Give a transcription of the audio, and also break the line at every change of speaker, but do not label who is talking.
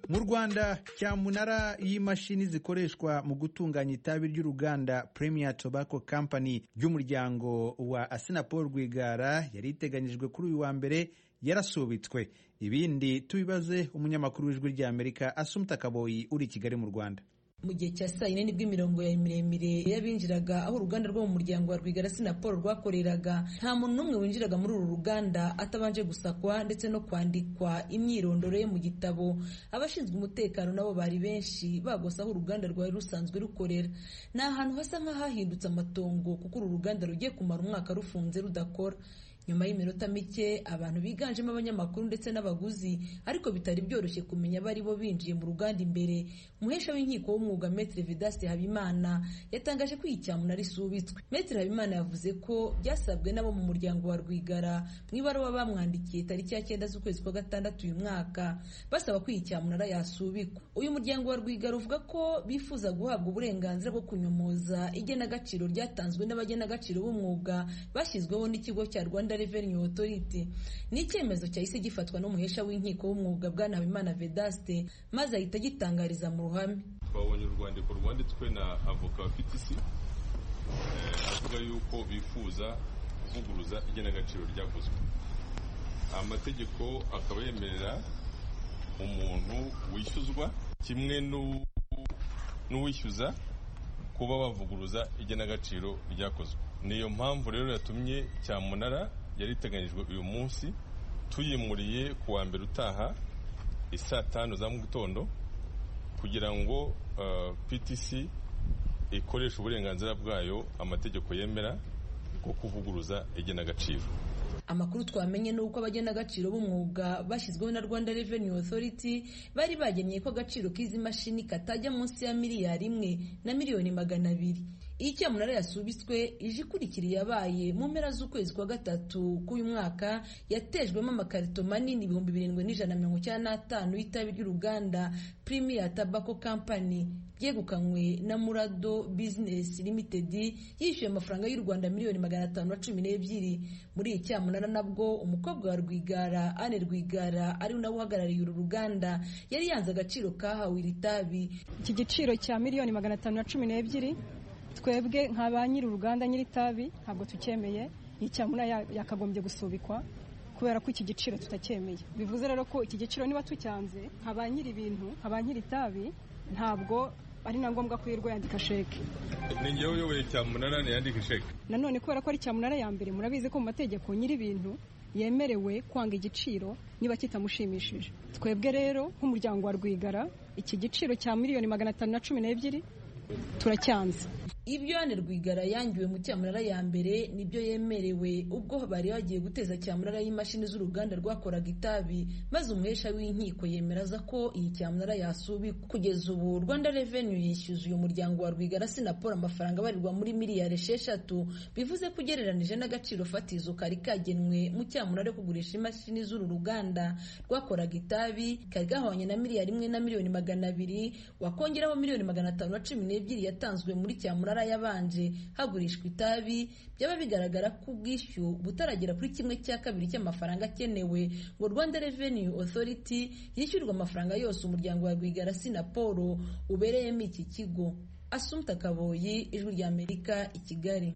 mu rwanda cyamunara y'imashini zikoreshwa mu gutunganya itabi ry'uruganda premier tobacco company ry'umuryango wa asinapol rwigara yari iteganyijwe kuri uyu wa mbere yarasubitswe ibindi tubibaze umunyamakuru w'ijwi ry'amerika asumta kaboyi uri i kigali mu rwanda
mu gihe cya saa yine nibwo imirongo ya miremire y'abinjiraga aho uruganda rwo mu muryango wa rwigara sinapol rwakoreraga nta muntu n'umwe winjiraga muri uru ruganda atabanje gusakwa ndetse no kwandikwa imyirondoro ye mu gitabo abashinzwe umutekano nabo bari benshi bagose aho uruganda rwari rusanzwe rukorera ni ahantu hasa nk'ahahindutse amatongo kuko uru ruganda rugiye kumara umwaka rufunze rudakora nyuma y'iminota mike abantu biganjemo abanyamakuru ndetse n'abaguzi ariko bitari byoroshye kumenya abo ari bo binjiye mu ruganda imbere umuhesha w'inkiko w'umwuga Maître Vedaste Habimana yatangaje ko iyi cyamunara arisubitswe Maître Habimana yavuze ko byasabwe n'abo mu muryango wa Rwigara mu ibaruwa bamwandikiye tariki ya cyenda z'ukwezi kwa gatandatu uyu mwaka basaba ko iyi cyamunara yasubikwa uyu muryango wa Rwigara uvuga ko bifuza guhabwa uburenganzira bwo kunyomoza igenagaciro ryatanzwe n'abagenagaciro b'umwuga bashyizweho n'ikigo cya Rwanda Revenue Authority ni icyemezo cyahise gifatwa n'umuhesha w'inkiko w'umwuga bwana Habimana Vedaste maze ahita agitangariza mu ruhame
twabonye urwandiko rwanditswe na avoka bafite isi avuga yuko bifuza kuvuguruza igenagaciro ryavuzwe amategeko akaba yemerera umuntu wishyuzwa kimwe n'uwishyuza kuba bavuguruza igenagaciro ryakozwe niyo mpamvu rero yatumye cyamunara yari iteganyijwe uyu munsi tuyimuriye ku wa mbere utaha isaa tanu za mu gitondo kugira ngo ptc ikoreshe uburenganzira bwayo amategeko yemera bwo kuvuguruza igenagaciro
amakuru twamenye ni uko abagenagaciro b'umwuga bashyizweho na rwanda revenue authority bari bageneye ko agaciro k'izi mashini katajya munsi ya miliyari imwe na miliyoni magana abiri iyi cyamunara yasubitswe ije ikurikira yabaye mu mpera z'ukwezi kwa gatatu k'uyu mwaka yatejwemo amakarito manini ibihumbi birindwi n'ijana mirongo icyenda n'atanu y'itabi ry'uruganda premier tobacco company ryegukanywe na murado business limited yishyuye amafaranga y'u rwanda miliyoni magana atanu na cumi n'ebyiri muri iyi cyamunara nabwo umukobwa wa rwigara ane rwigara ari nawe uhagarariye uru ruganda yari yanze agaciro kahawe iri tabi
iki giciro cya miliyoni magana atanu na cumi n'ebyiri twebwe nka ba nyiri uruganda nyiri tabi ntabwo tucyemeye iyi cyamunara yakagombye gusubikwa kubera ko iki giciro tutacyemeye bivuze rero ko iki giciro niba tucyanze nka ba nyiri ibintu nka ba nyiri tabi ntabwo ari na ngombwa ko yirwa yandika sheke
ni ngewe uyoboye cyamunara ntiyandike sheke
nanone kubera ko ari cyamunara ya mbere murabizi ko mu mategeko nyiri ibintu yemerewe kwanga igiciro niba kitamushimishije twebwe rero nk'umuryango wa rwigara iki giciro cya miliyoni magana atanu na cumi n'ebyiri turacyanze
ibyo hano rwigara yangiwe mu cyamunara ya mbere nibyo yemerewe ubwo bari bagiye guteza cyamunara y'imashini z'uruganda rwakoraga itabi maze umuhesha w'inkiko yemeraza ko iyi cyamunara yasubikwa kugeza ubu rwanda revenue yishyuza uyu muryango wa rwigara sinaporo amafaranga abarirwa muri miliyari esheshatu bivuze ko ugereranije n'agaciro fatizo kari kagenwe mu cyamunara yo kugurisha imashini z'uru ruganda rwakoraga itabi kari gahwanye na miliyari imwe na miliyoni magana abiri wakongeraho miliyoni magana atanu na cumi n'ebyari yatanzwe muri cyamunara yabanje hagurishwa itabi byaba bigaragara ko ubwishyu butaragera kuri kimwe cya kabiri cy'amafaranga akenewe ngo Rwanda Revenue Authority yishyurwe amafaranga yose umuryango wa Rwigara Sinaporo ubereyemo iki kigo Asumta Kaboyi Ijwi ry'Amerika i Kigali